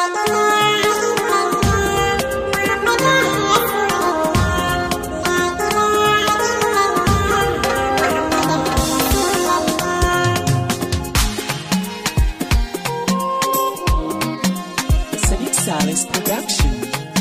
Sadiq Salis Production.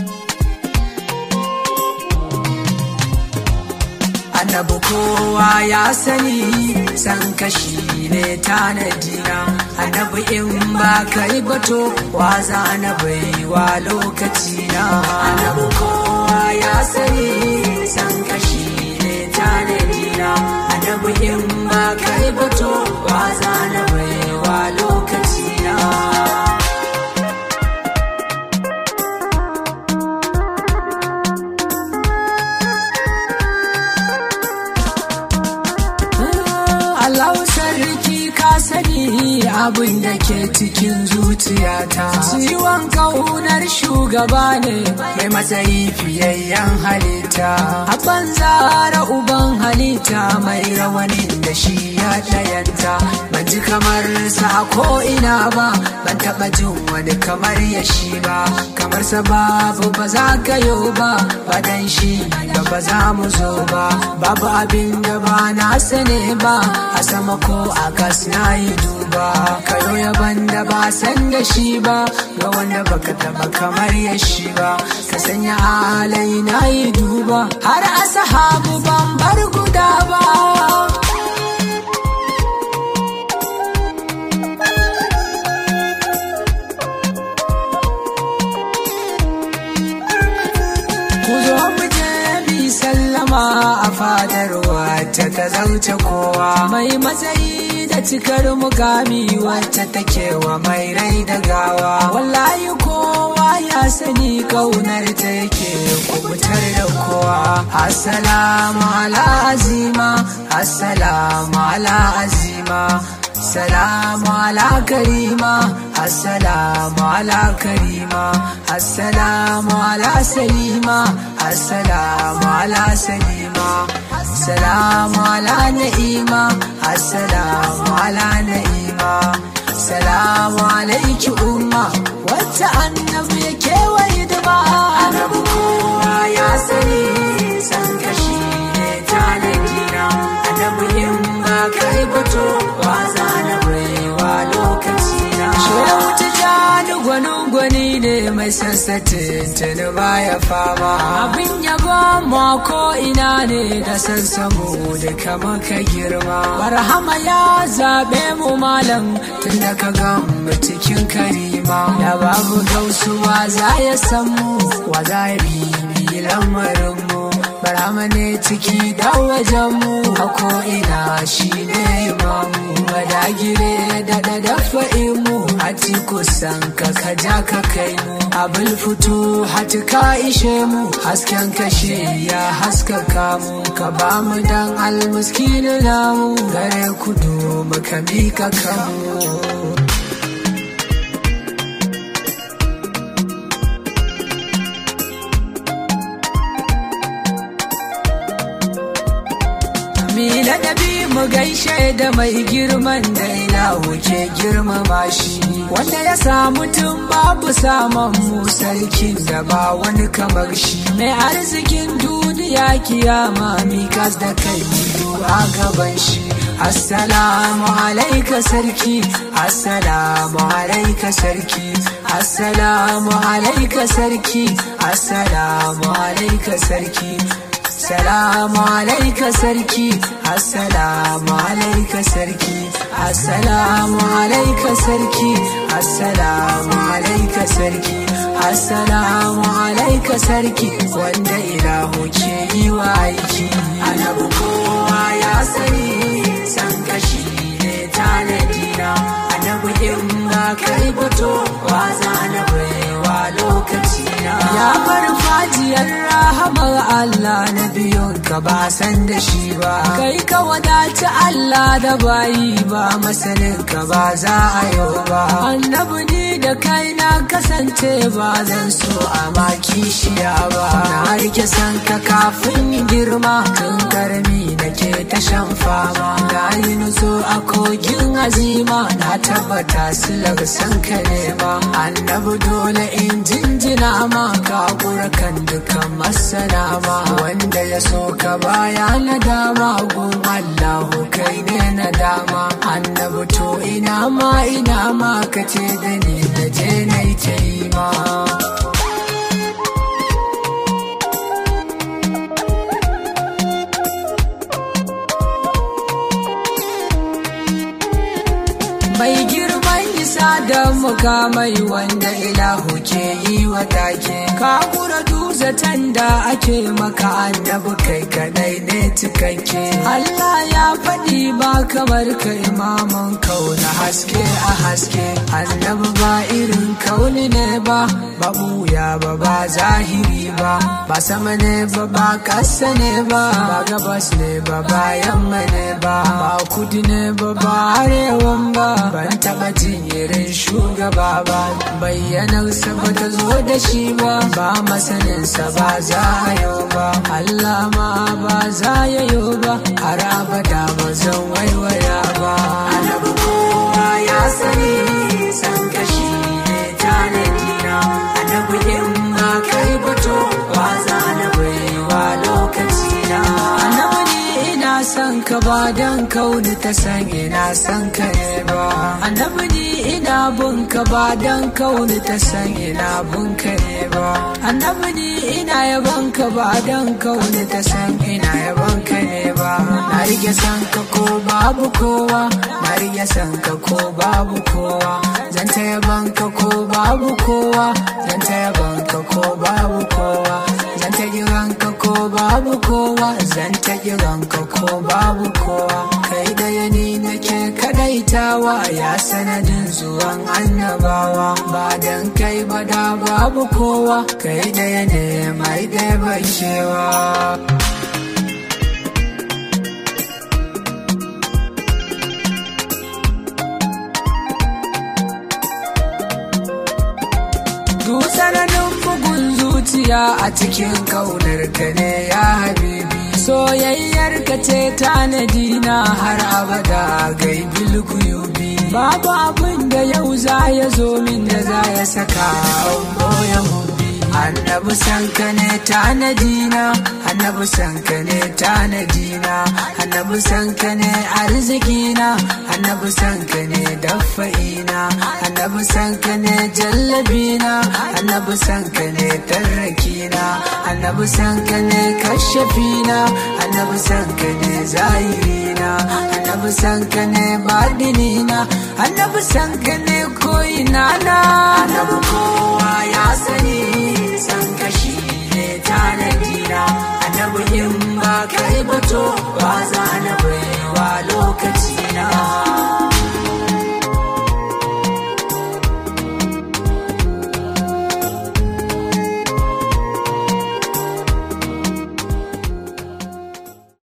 annabi kowa ya sani san kashi ne tanadina annabi in ba kai bato wa za na baiwa lokaci na annabi kowa ya sani san kashi ne tanadina annabi in ba kai bato wa za na baiwa lokaci na Allah sarki ka sani abin da ke cikin zuciyata ciwon kaunar shugaba ne mai matsayi fiyayyen halitta a banzara uban halitta mai rawanin da shi ya ɗayanta ban ji kamar sa ko ina ba ban taɓa jin wani kamar ya shi ba kamar sa babu ba za ka yo ba ba dan shi ba ba za mu zo ba babu abin da ba na sane ba a sama ko a gas na yi duba kayo yaban da ba san da shi ba ga wanda baka taba kamar ya shi ba ka sanya alai na yi duba har a sahabu ban bar guda ba ku zo mu je bi sallama a fadar wacce ta zauce kowa mai matsayi da cikar mukami wacce take wa mai rai da gawa wallahi kowa ya sani kaunar ta yake kubutar da kowa assalamu ala azima assalamu ala azima Assalamu ala karima Assalamu ala karima Assalamu ala salima Assalamu ala salima Assalamu ala na'ima Assalamu ala na'ima Assalamu alaiki umma Wacce annabi ya kewaye da ba Annabi kowa ya sani san kashi ne tanadina Annabi in ba kai bato wa za na baiwa lokaci na Shehu Tijjani gwanin gwani ne mai sansatin tuni baya fama abin yabo ma ko ina ne da sansamu da kama ka girma barhama ya zaɓe mu malam tun da ka mu cikin karima da babu gausuwa za ya san mu wa za ya bibi lamarin mu barhama ne ciki da wajen mu a ko ina shi ne imamu madagire da da dafa mu a ci kusan ka ka ja ka kai mu abul fito hati ka ishe mu hasken kashe ya haskaka mu ka ba mu dan almuskinu namu gare kudu muka mika kanmu Mila nabi mu gaishe da mai girman da ilahu ke girmama shi wanda ya samu tun babu saman mu sarkin da ba wani kamar shi mai arzikin duniya kiyama mikas da kai biyu a gaban shi assalamu alaika sarki assalamu alaika sarki assalamu alaika sarki assalamu alaika sarki Assalamu alaika sarki Assalamu alaika sarki Assalamu alaika sarki Assalamu alaika sarki Assalamu alaika sarki wanda ilahu ke yi wa aiki Annabi kowa ya sani san kashi ne tanadina Annabi in ba kai fito wa za na baiwa lokaci na Ya bar fajiyar rahamar Allah na biyun ka ba san da shi ba kai ka wadaci Allah da bayi ba masanin ka ba za a yau ba annabi ni da kai na kasance ba zan so a maki shiya ba na rike san ka kafin girma tun karami nake ta shan fama na yi nutso a kogin azima na tabbata silar san ka nema annabi dole in jinjina ma ka kan dukan masana ma wanda ya so ka baya na dama gun Allahu kai ne na dama annabi to ina ma ina ma ka ce da ni na je na yi ta yi ma Mai girman isa da mukamai wanda ilahu ke yi wa take. Ka kura duzatan da ake maka annabi kai kadai ne cikakke. Allah ya faɗi ba kamar ka imaman kauna haske a haske. Annabi ba irin kauni ne ba, ba buya ba ba zahiri ba. Ba sama ne ba ba ƙasa ne ba, ba gabas ne ba ba yamma ne ba. Ba kudi ne ba ba arewan ba. ban taba jin irin shugaba ba bayyanarsa ba ta zo da shi ba ba masaninsa ba za a yau ba Allah ma ba za ya yau ba har abada ba zan waiwaya ba annabi kowa ya sani san kashi ne tanadina annabi in ba kai bato ba za na baiwa lokaci na annabi ne ina son ka ba dan kauni ta san ina son ka ne ba annabi ni ina bin ka ba dan kauni ta san ina bin ka ne ba annabi ni ina yaban ka ba dan kauni ta san ina yaban ka ne ba na rike san ka ko babu kowa na rike san ka ko babu kowa zan ta yaban ka ko babu kowa zan ta yaban ka ko babu kowa zan ta kiran ka ko babu kowa zan ta kiran ka ko babu kowa kai da yani nake kadaitawa ya sanadin zuwan annabawa ba dan kai ba da babu kowa kai da yane mai da bakewa Dutsananin bugun zuciya a cikin kaunar ka ne ya habibi soyayyar ka ce tanadi na har abada gai bilguyubi babu abin da yau za ya zo min da za ya saka boye hubbi annabi san ka ne tanadi na annabi san ka ne tanadi na annabi san ka ne arziki na annabi san ka ne dafa'ina annabi san ka ne jallabina annabi san ka ne tarrakina annabi san ka ne kashafina annabi san ka ne zahirina annabi san ka ne badinina annabi san ka ne koyina na annabi kowa ya sani san ka shi ne tanadina annabi in ba kai bato ba za na baiwa lokaci na